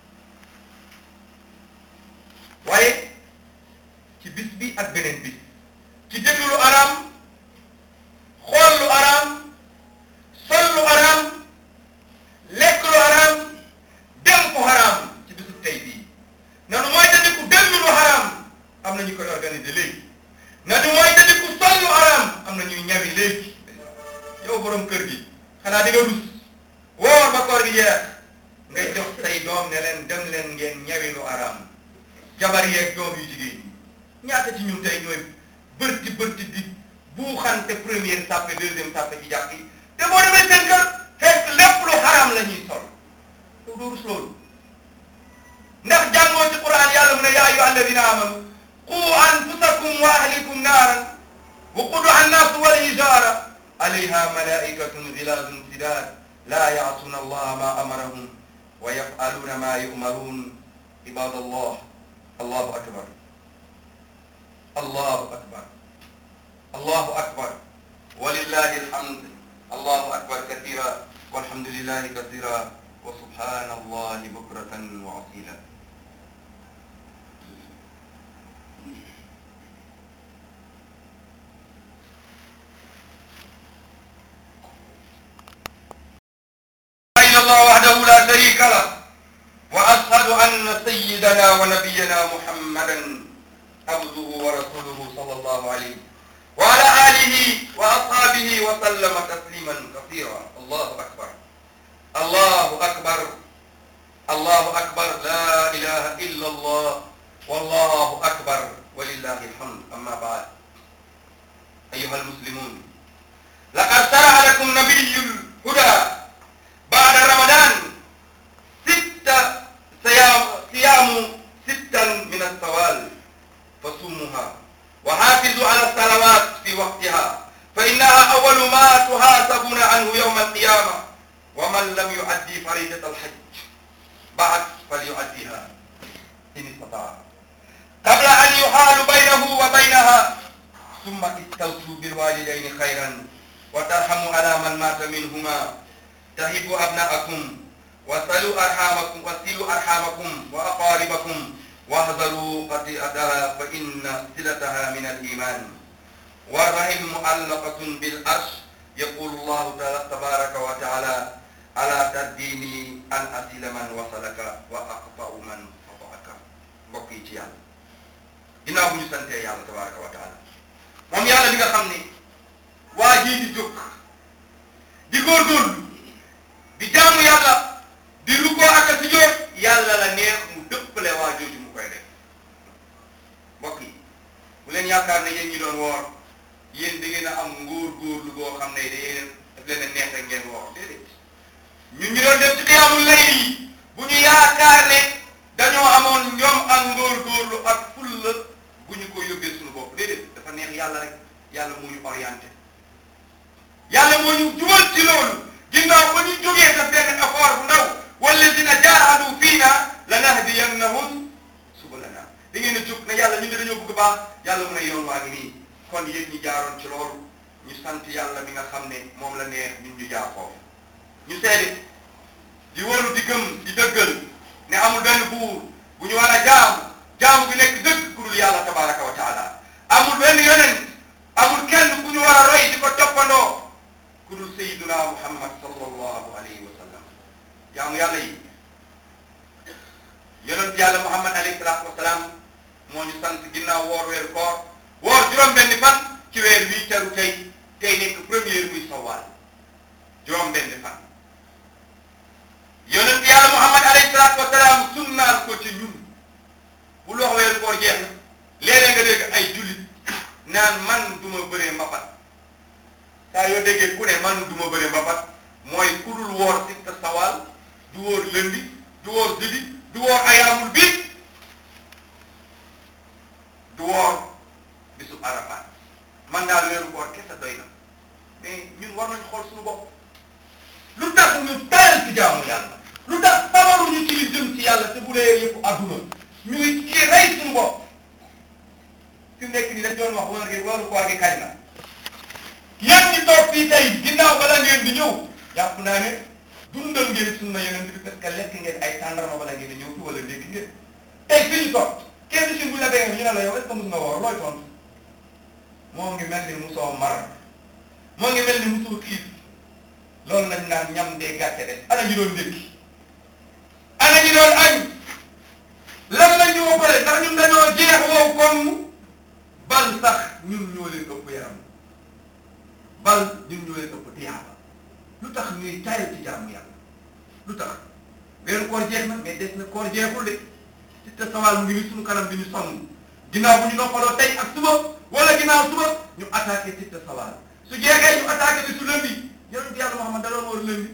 waaye ci bis bi ak beneen bis ci déglu lu araam xool lu araam sol lu araam lekk lu araam dem fu haram ci bisu tey bii nanu mooy te ndiku déglu lu haram am na ñu koy organiser léegi nanu mooy te ndiku sol lu haram am na ñuy ñawi léegi yow borom kër gi xanaa di nga rus woor ba koor gi jeex ngay jox say doom ne leen dem leen ngeen ñawi lu haram jabar yeeg doom yu jigéen ñi ñaata ci ñun tey ñooy bërti bërti di buuxante première sàppe deuxième sàppe ci jàkk yi te boo demee seen kër fekk lépp lu haram la ñuy sol yow doo rus loolu ndax jàngoo ci quran yàlla mu ne yaa ayyuha alladina amanu qu anfusakum wa ahlikum naaran waquduha annaasu wal hijaara alayha malaikatun gilazun sidad la yaasuna allaha ma amarahum wa yafaluna ma yumarun ibadallah allahu akbar allahu akbar allahu akbar walillahi alhamd allahu akbar kathira walhamdulillahi kathira wa subhanallahi bukratan wa asila إلا الله وحده لا شريك له وأشهد أن سيدنا ونبينا محمدا عبده ورسوله صلى الله عليه وعلى آله وأصحابه وسلم تسليما كثيرا الله أكبر الله أكبر الله أكبر لا إله إلا الله والله أكبر ولله الحمد أما بعد أيها المسلمون لقد شرع لكم نبي الهدى بعد رمضان ست صيام صيام ستا من السوال فصومها وحافظوا على الصلوات في وقتها فإنها أول ما تحاسبون عنه يوم القيامة ومن لم يؤدي فريضة الحج بعد فليؤديها إن استطاع قبل أن يحال بينه وبينها ثم استوصوا بالوالدين خيرا وترحموا على من مات منهما تهبوا أبناءكم وصلوا أرحامكم وصلوا أرحامكم وأقاربكم واحذروا قطيعتها فإن صلتها من الإيمان والرحم معلقة بالعرش يقول الله تعالى تبارك وتعالى ألا تديني أن أصل من وصلك وأقطع من قطعك mbokk yi ci yàlla ginnaaw bu ñu santee yàlla tabaraka wa taala moom yàlla bi nga xam ne waa jii di jóg di góorgóorlu di jaamu yàlla di lu ko ak a si jóot yàlla la neex mu dëppale waa jooju mu koy def mbokk yi bu leen yaakaar ne yéen ñi doon woor yéen da ngeen a am ngóor góorlu goo xam ne da yéen daf leen a neex rek ngeen woor déedéet ñun ñu doon def ci xiyaamul layl yi bu ñu yaakaar ne dañoo amoon ñoom ak ngóor góorlu ak fulla bu ñu ko yóbbee suñu bopp déedéet dafa neex yàlla rek yàlla moo ñu orienté yàlla moo ñu jubal ci loolu ginnaaw ba ñu jógee def benn effort bu ndaw walladina jaahadu fiina lanahdiyannahum subulana da ngeen a jóg ne yàlla ñun de dañoo bëgg baax yàlla mu ne yoon waa ngi nii kon yéen ñi jaaroon ci loolu ñu sant yàlla mi nga xam ne moom la neex ñun ñu jaar foofu ñu seede di wóolu di gëm di dëggal ne amul benn buur bu ñu war a jaamu jaamu bi nekk dëgg ku dul yàlla tabaraka wa taala amul benn yonent amul kenn ku ñu war a roy di ko toppandoo ku dul sayyiduna muhammad sallallahu alayhi wa sallam jaamu yàlla yi yonent yàlla muhammad alayhi salaatu wa salaam moo ñu sant ginnaaw woor weeru koor woor juróom-benni fan ci weer wii teru tey tey nekk première muy sawaal juróom-benni fan yonent yàlla muhammad alayhi salaatu wa salaam sunnaal ko ci ñun bu lox weeru koor jeex na léeg-léeg nga dégg ay jullit naan man du ma bëree mbapat saa yoo déggee ku ne man du ma bëree mbapat mooy ku dul woor sitta sawaal du wóor lëndi du wóor jeudi du woor ayaamul biit du woor bisu arafaat man daal weeru koor kese doy na mais ñun war nañu xool suñu bopp lu tax ñu tayal ci jaamu yàlla lu tax tabaruñu ci li jëm ci yàlla te bu dee yëpp adduna ñu ngi ci rey suñu bopp fi mu nekk nii dañ doon wax wala gi weeru koor gi kañ la yéen ñi toog fii tey ginnaaw bala ngeen di ñëw jàpp naa ne dundal ngeen sunna yeneen bi parce que lekk ngeen ay tàndarma bala ngeen di ñëw fi wala ndékki ngeen tey fi ñu toog kenn si bu ñu la déggee ñu ne la yow est-ce que mos nga woor looy tontu moo ngi mel ni musoo mar moo ngi mel ni musoo xiif loolu lañ naan ñam dee gàcce de ana ñu doon ndékki ana ñu doon añ lan la ñu ëppale ndax ñun dañoo jeex wow comme bal sax ñun ñoo leen ëpp yaram bal ñun ñoo leen ëpp tiyaaba lu tax ñuy tayal ci jaamu yàlla lu tax weeru koor jeex na mais des na koor jeexul de ci te sawal mu ngi ni suñu kanam bi ñu sonn ginnaaw bu ñu noppaloo tey ak suba wala ginnaaw suba ñu attaqué ci te sawal su jeexee ñu attaqué bi su lëndi yonent yàlla Muhammad da doon war lëndi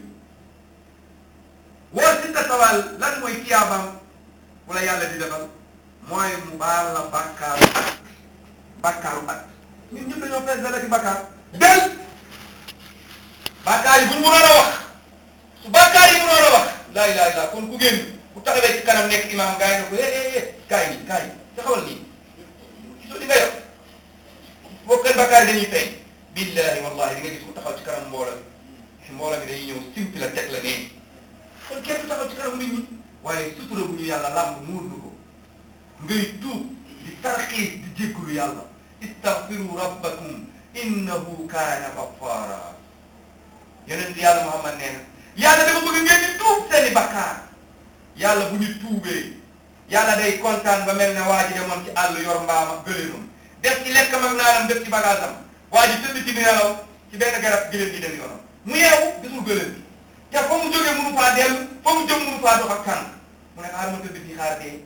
woor ci te sawal lan mooy tiyaabaam wala yàlla di defal mooy mu baal la bàkkaaru at bàkkaaru at ñun ñëpp dañoo fees dala ci bàkkaar del bàkkaar yi bu ñu mënoon a wax su bàkkaar yi mënoon a wax laa ilaaha illallaah kon ku génn bu taxawee ci kanam nekk imaam gaa yi ne ko eh eh eh kaay nii kaay taxawal nii gisoo di nga yor boo kenn bàkkaar yi dañuy feeñ billaahi wallaahi di nga gis ku taxaw ci kanam mbooloo si mbooloo mi dañuy ñëw simpi la teg la nee kon kenn du taxaw ci kanam nit ñi waaye sutura bu ñu yàlla làmb muur nu ko ngay tuub di tarxiis di jéggulu yàlla istaghfiru rabbakum innahu kaana ghaffara yonent yàlla Muhammad nee na yàlla dafa bëgg ngeen di tuub seeni bakkaar yàlla bu ñu tuubee yàlla day kontaan ba mel ne waa ji demoon ci àll yor mbaama gëléemam def ci lekkam ak naanam def ci bagaasam waa ji tëdd ci nelaw ci benn garab gëléem gi dem yoonam mu yeewu gisul gëléem bi te fa mu jógee mënu faa dellu fa mu jëm mënu faa dox ak tànk mu ne xaar ma tëdd fii xaar dee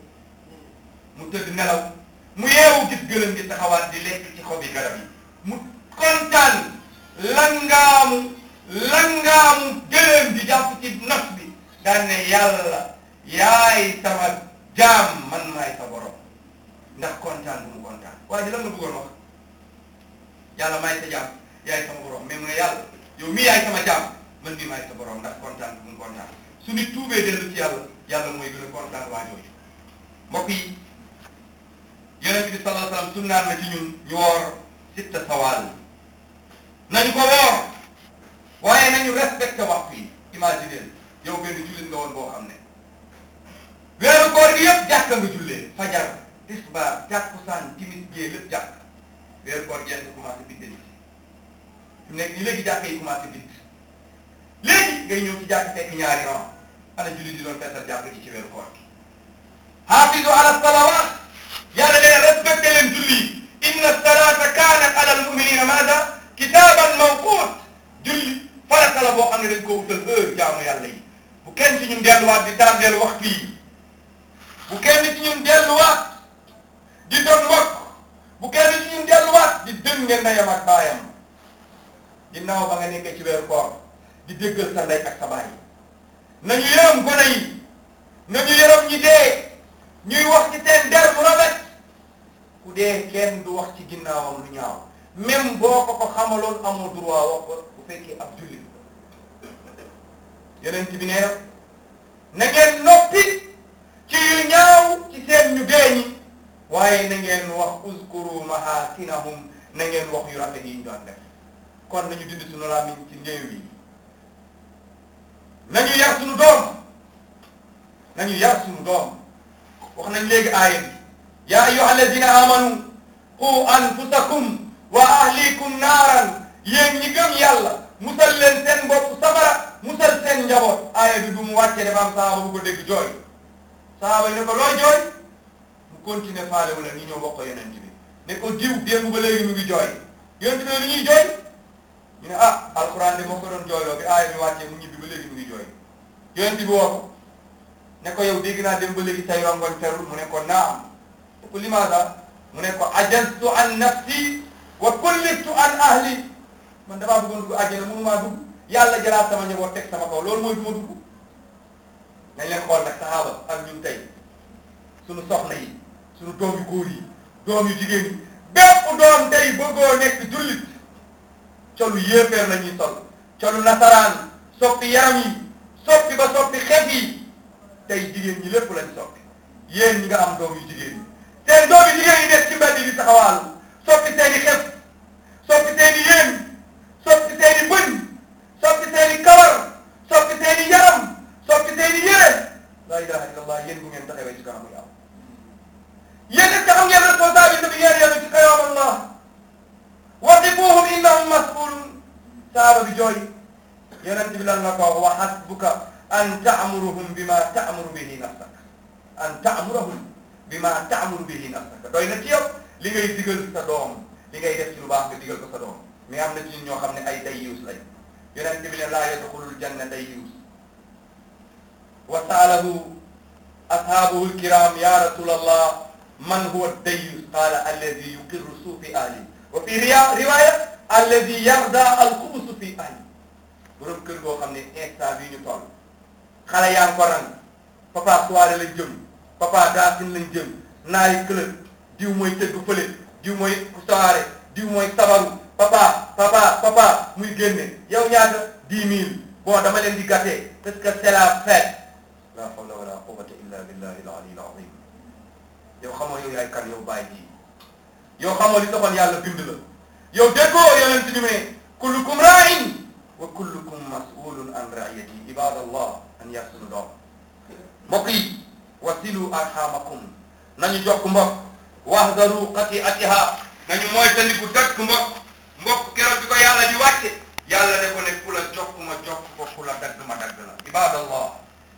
mu tëdd nelaw mu yeewu gis gëléem gi taxawaat di lekk ci xobi garab yi mu kontaan langaamu langaamu gëléem di jàpp ci nos bi daan ne yàlla yaay sama jaam man maay sa borom ndax kontaan bu mu kontaan waaye ji lan la bëggoon wax yàlla maay sa jaam yaay sama borom mais mu ne yàlla yow mii yaay sama jaam man mii maay sa borom ndax kontaan bu mu kontaan su nit tuubee dellu ci yàlla yàlla mooy gën a kontaan waa jooju mbokk yi yonent bi sallallahu alayhi wasallam sunnaan na ci ñun ñu woor sitta sawaal nañu ko woor waaye nañu respecté waxtu yi imaginer yow benn jullit nga woon boo xam ne weeru koor gi yëpp jàkka nga jullee fajar tisbaar takkusaan timis gée lépp jàkk weeru koor jeex nga commencé bidden fi mu nekk ni léegi jàkka yi commencé bidd léegi ngay ñëw ci jàkk fekk ñaari ran ana jullit di doon feesal jàkk ji ci weeru koor gi hafizu ala salawat yàlla dee respecté leen julli inna salata kanat ala al muminina maada kitaban mawqut julli farata la boo xam ne dañ ko wutal heure jaamu yàlla yi bu kenn ci ñun delluwaat di tardeel waxtu yi bu kenn ci ñun delluwaat di doon mbokk bu kenn ci ñun delluwaat di dënge ndeyam ak baayam ginnaaw ba nga nekkee ci weeru koor di déggal sa ndey ak sa baay nañu yërëm gone yi nañu yërëm ñi dee ñuy wax ci seen der bu rafet ku dee kenn du wax ci ginnaawam lu ñaaw même boo ko ko xamaloon amoo droit wax ko bu fekkee ab jullit yeneen bi nee na ngeen noppi ci yu ñaaw ci seen ñu dee ñi waaye na ngeen wax uskuru mahasinahum na ngeen wax yu rafet yi ñu doon def kon nañu dindi suñu làmmiñ ci néew yi nañu yar suñu doom nañu yar suñu doom wax nañ léegi aaya bi ya ayyuha alladina amanu qu anfusakum wa ahlikum naaran yéen ñi gëm yàlla musal leen seen bopp safara musal seen njaboot aaya bi bu mu wàccee dafa am saaba bu ko dégg jooy saaba yi ne ko looy jooy mu continuer faale wala ni ñoo bokk yonent bi ne ko diw démb ba léegi mu ngi jooy yonent bi li ñuy jooy ñu ne ah alxuraan de moo ko doon jooyloo bi aaya bi wàccee mu ñibbi ba léegi mu ngi jooy yonent bi woo ko ne ko yow dégg naa dem ba léegi say rongoñ ferul mu ne ko naam te ko limaada mu ne ko ajaztu an nafsi wa kullitu an ahli man damaa bëggoon dugg àjjana mënumaa dugg yàlla jëlaat sama njaboot teg sama kaw loolu mooy du ma dugg nañ leen xool nag saxaaba ak ñun tey suñu soxna yi suñu doom yu góor yi doom yu jigéen yi bépp doom tey bëggoo nekk jullit colu yéeféer la ñuy sol colu nasaraan soppi yaram yi soppi ba soppi xef yi tey jigéen ñi lépp lañ soppi yéen ñi nga am doom yu jigéen ñi seen doom yu jigéen yi nekk ci mbedd di taxawaalu soppi seeni xef soppi seeni yéen soppi seeni bëñ soppi seeni kawar soppi seeni yaram soppi seeni yére la ilaha illallah yéen bu ngeen taxawee ci kanamu yàlla yéen it xam ngeen responsabilité bi ngeen yenu ci kanamu Allah waqifuhum innahum mas'ulun saaba bi jooy yonent bi lan la ko wa hasbuka an ta'muruhum bima ta'muru bihi nafsaka an ta'muruhum bima ta'muru bihi nafsaka doy na ci yow li ngay digal sa doom li ngay def ci lu baax nga digal ko sa doom mais am na ci ñun ñoo xam ne ay dayyuus lañ yonent bi ne laa yadxulul janna dayyuus wa saalahu ashaabuhu alkiram ya rasulallah man huwa dayyuus qaala alladi yuqirru suufi ahli wa fi riwaya alladi yarda alxubusu fi ahli borom kër goo xam ne instant bii ñu toll xale yaa ngi ko rang papa soirée lañ jëm papa dancing lañ jëm naari club diw mooy tëgg fële diw mooy soirée diw mooy sabaru papa papa papa muy génne yow ñaata dix mille bon dama leen di gâté parce que c'est la fête la hawla wala quwwata illa billahi al-ali al-azim yow xamoo yow yaay kan yow bàyyi ji yow xamoo li taxoon yàlla bind la yow déggoo yonent bi ne kullukum ra'in wa kullukum mas'ulun an ra'iyati ibadallah an yar suñu doom mbokk yi wasilu arhamakum nañu jokk mbokk wahdaru qati'atiha nañu moytandiku dëkk mbokk mbokk keroog bi ko yàlla di wàcce yàlla ne ko ne ku la jokk ma jokk ko ku la dagg ma dagg la ibadallah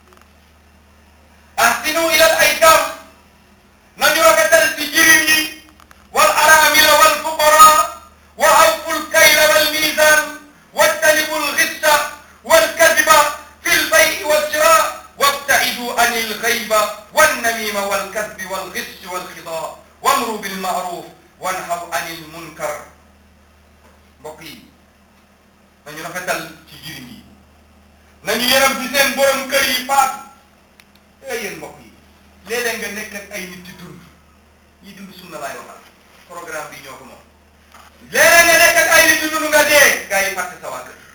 ahsinu ila al aytam nañu rafetal ci jirim yi wal aramila wal fuqara wa awfu l kayla wal mizan wajtanibu l ghissa wal kadhiba fi l bay'i wal shira wabta'idu an il ghayba wan namima wal kadbi wal ghiss wal khida wamru bil ma'ruf wanhaw an il munkar mbokk yi nañu rafetal ci jirim yi nañu yërëm ci seen borom kër yi faat ey yéen mbokk yi léeg-léeg nga nekk ak ay nit di dund ñi dund sunna laay waxal programme bi ñoo ko moom léeg-léeg nga nekk ak ay nit di dund nga dee gaa yi fàtte sa waa kër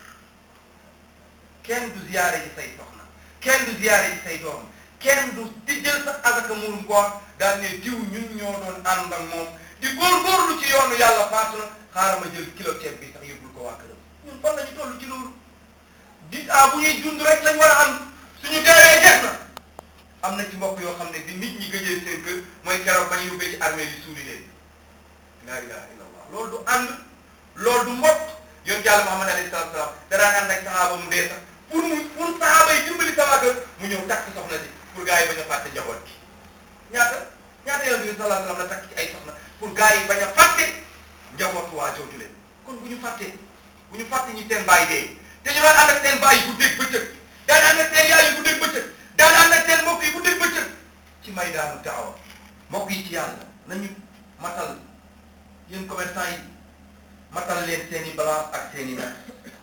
kenn du ziyaare ji say soxna kenn du ziyaare ji say doom kenn du di jël sa azaka murum koor daal ne diw ñun ñoo doon ànd ak moom di góorgóorlu ci yoonu yàlla faatu na xaaral ma jël kilo ceeb bi sax yóbbul ko waa këram ñun fan la ñu toll ci loolu di ah bu ñuy dund rek lañ war a am suñu deewee jeex na am na ci mbokk yoo xam ne di nit ñi gëjee seen kër mooy keroog bañ yóbbee ci armée yi suuli leen laa ilaha illallah loolu du ànd loolu du mbokk yoon yàlla Muhammad alayhi salaatu salaam danaan ànd ak sahaaba mu dee sax pour mu pour sahaaba yi dimbali sama kër mu ñëw takk soxna si pour gars yi bañ a fàtte njaboot gi ñaata ñaata yoon bi sallallahu alayhi wasallam la takk ci ay soxna pour gars yi bañ a fàtte njabootu waa jooju leen kon bu ñu fàttee bu ñu fàtte ñi seen bàyyi dee te ñu daan ànd ak seen bàyyi bu dégg bëccëg daan ànd ak seen yaay yi bu dégg bëccëg daan ànd ak seen mbokk yi bu dégg bëccëg ci maydaanu daawa mbokk yi ci yàlla nañu matal yéen commerçant yi matal leen seen i balance ak seen i nag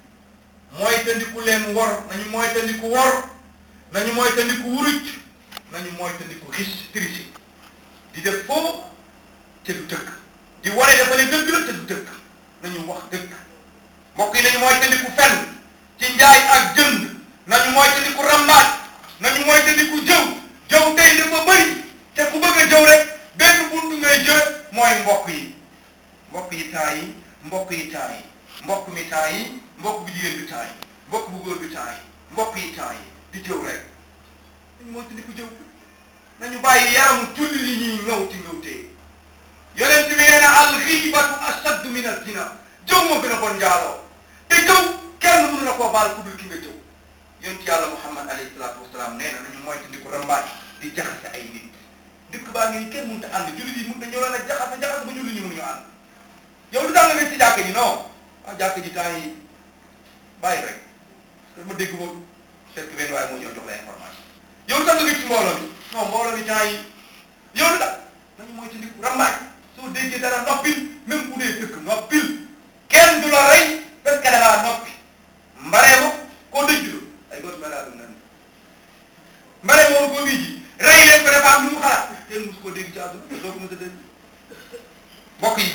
mooy tandiku leen wor nañu mooy tandiku wor nañu mooy tandiku wuruj nañu mooy tandiku riche triche di def foofu te du dëkk di wane dafa ne dëgg la te du dëkk nañu wax dëgg mbokk yi nañu mooy tandiku fenn ci njaay ak jënd nañu mooy tandiku rambaat nañu mooy tandiku jëw jëw tey dafa bëri te ku bëgg a jëw rek benn buntu ngay jël mooy mbokk yi mbokk yi temps yi mbokk yi temps yi mbokk mi temps yi mbokk bu jigéen bi temps yi mbokk bu góor bi temps yi mbokk yi temps yi di jëw rek nañu mooy tandiku jëw nañu bàyyi yaramu tulli li ñuy ngawti ngawtee yonent bi nee na al xiibatu ashaddu min al zina jëw moo gën a bon njaaloo te jëw kenn mënu la koo baal ku dul ki nga jëw yonent yàlla muhammad alayhi salaatu wasalaam nee na nañu moytu di ko rambaaj di jaxase ay nit dëkk baa ngi ni kenn mënut a ànd jullit yi mënut a ñëw la jaxase jaxase ba jullit ñi mënuñu ànd yow lu tax nga nekk ci jàkk ji non ah jàkk ji temps yi bàyyi rek parce que ma dégg ko fekk benn waaye moo ñëw jox la information yow lu tax nga nekk ci mbooloo mi non mbooloo mi temps yi yow lu tax nañu moytu di ko rambaaj soo déggee dara noppil même bu dee dëkk noppil kenn du la rey parce que da ngaa noppi mbaree ma koo dëj julo ay góor mel dum nan mbaree moom koo wii ji rey leen ko dafa am lu mu xalaat kenn mosu koo dégg ci àdduna te doo ko mos a dégg mbokk yi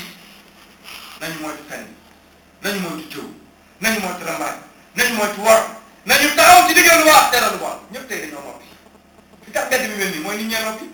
nañu moytu fenn nañu moytu jëw nañu moytu rambaaj nañu moytu wor nañu taxaw ci diggante lu baax tere lu bon ñëpp tey dañoo noppi li tax gedd bi mel nii mooy nit ñee noppi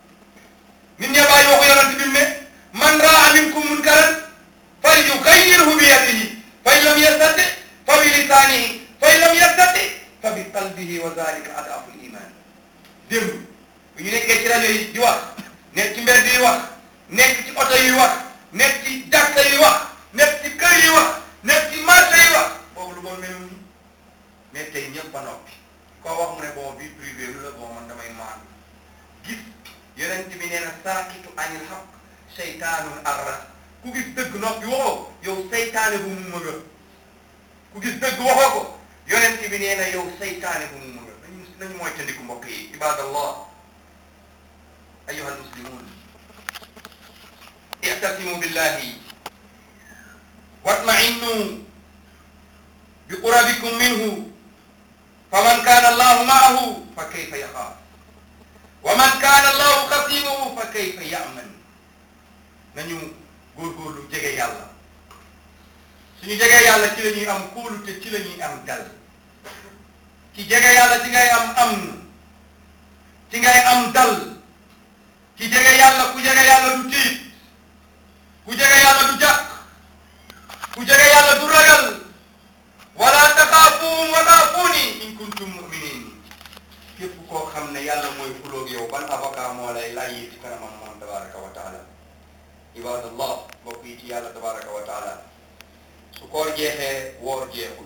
nit ñee bàyyi waxu yonent bi mu ne man raa minkum munkaran falyughayyirhu bi yadihi fa in lam yastati fa bi lisanihi fa in lam yastati fa bi qalbihi wa dhalika ad'afu al-iman démb bu ñu nekkee ci rajo yi di wax nekk ci mbedd yi wax nekk ci oto yi wax nekk ci jàkka yi wax nekk ci kër yi wax nekk ci marché yi wax boobu lu bon mel ni mais tey ñëpp ba noppi koo wax mu ne bon vie privée lu la bon man damay maan gis yonent bi nee na saakitu anil haqq seytaanun arras ku gis dëgg noppi waxoo yow seytaane bu mu mëga ku gis dëgg waxoo ko yonent bi nee na yow seytaane bu mu mëga nañu nañu mooy tandiku mbokk yi ibadallah ayuha almuslimun i'tasimu billahi watma'innu biqurabikum minhu faman kana allahu ma'ahu fa kayfa yaxaaf wa man kaana allahu xasimahu fa kayfa ya'man nañu góorgóorlu jege yàlla suñu jege yàlla ci la ñuy am kóolute ci la ñuy am dal ci jege yàlla ci ngay am am ci ngay am dal ci jege yàlla ku jege yàlla du tiit ku jege yàlla du jàq ku jege yàlla du ragal wala tax xam ne yàlla mooy xuloog yow ban avocat moo lay lay ci kanamam moom tabaraka wa taala ibadallah mbokk yi ci yàlla tabaraka wa taala su koor jeexee woor jeexul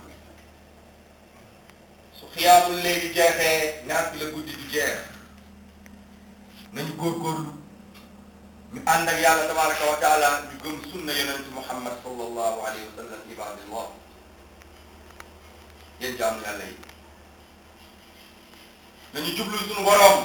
su xiyaamul léegi jeexee ñaar fi la guddi du jeex nañu góorgóorlu ñu ànd ak yàlla tabaraka wa taala ñu gëm sunna yonent muhammad sallallahu alayhi wa sallam ibadallah yéen jaamu yàlla yi nañu jublu suñu boroom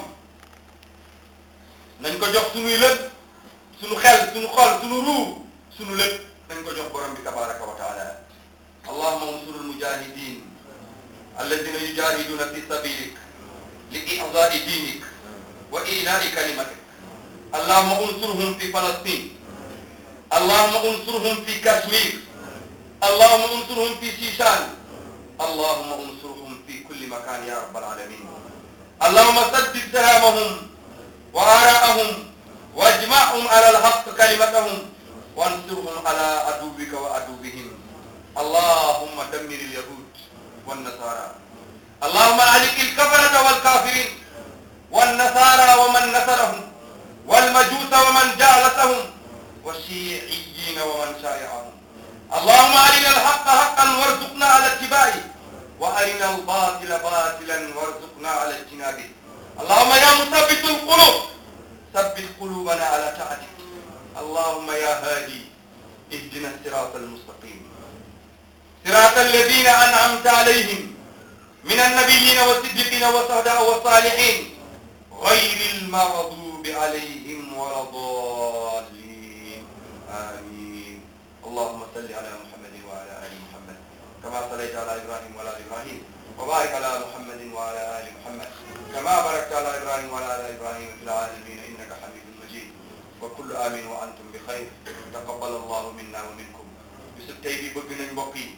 nañ ko jox suñuy lépp suñu xel suñu xol suñu ruu suñu lépp nañ ko jox borom bi tabaraka wa taala allahuma unsur almujahidin alladina yujahiduna fi sabilik li i'zai dinik wa ila'i kalimatik allahuma unsurhum fi falastin allahuma unsurhum fi kashmir allahuma unsurhum fi shishan allahuma unsurhum fi kulli makan ya rabbal alamin اللهم سدد سهامهم وآراءهم واجمعهم على الحق كلمتهم وانصرهم على عدوك وعدوهم اللهم دمر اليهود والنصارى اللهم عليك الكفرة والكافرين والنصارى ومن نصرهم والمجوس ومن جالسهم والشيعيين ومن شايعهم اللهم أرنا الحق حقا وارزقنا على اتباعه وأرنا الباطل باطلا وارزقنا على اجتنابه اللهم يا مثبت القلوب ثبت قلوبنا على طاعتك اللهم يا هادي اهدنا الصراط المستقيم صراط الذين أنعمت عليهم من النبيين والصديقين والشهداء والصالحين غير المغضوب عليهم ولا الضالين آمين اللهم صل على محمد وعلى آل محمد كما صليت على إبراهيم وعلى آل إبراهيم وبارك على محمد وعلى آل محمد كما باركت على إبراهيم وعلى آل إبراهيم في العالمين إنك حميد مجيد وكل آمين وأنتم بخير تقبل الله منا ومنكم bisub tey bi bëgg nañ mbokk yi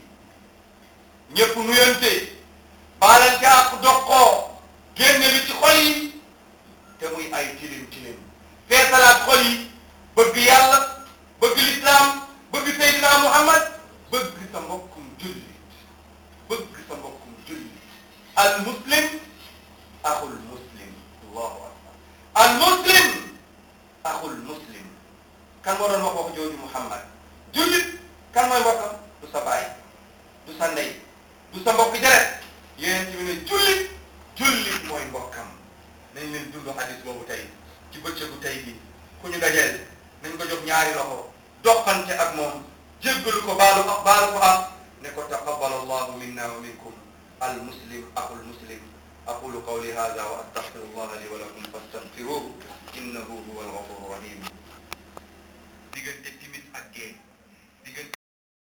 ñëpp nuyante baalante ak doqoo génne li ci xol yi te muy ay tilim tilim feesalaat xol yi bëgg yàlla bëgg lislaam bëgg Seydina Muhammad bëgg sa mbokkum jullit bëgg sa mbokkum jullit al muslim axul muslim allahu akbar al muslim axul muslim kan moo doon wax wax jooju Muhammad jullit kan mooy mbokkam du sa baay du sa ndey du sa mbokk deret yéen ci ne jullit jullit mooy mbokkam nañ leen dund hadis boobu tey ci bëccëgu tey bi ku ñu dajeel nañ ko jox ñaari loxo doxante ak moom jéggalu ko baalu ak baalu ko am ne ko taqabbal allahu minna wa minkum al muslim aqul muslim aqulu qawli hadha wa astaghfirullah li wa lakum fastaghfiruhu innahu huwa al ghafur rahim diggante timis ak gee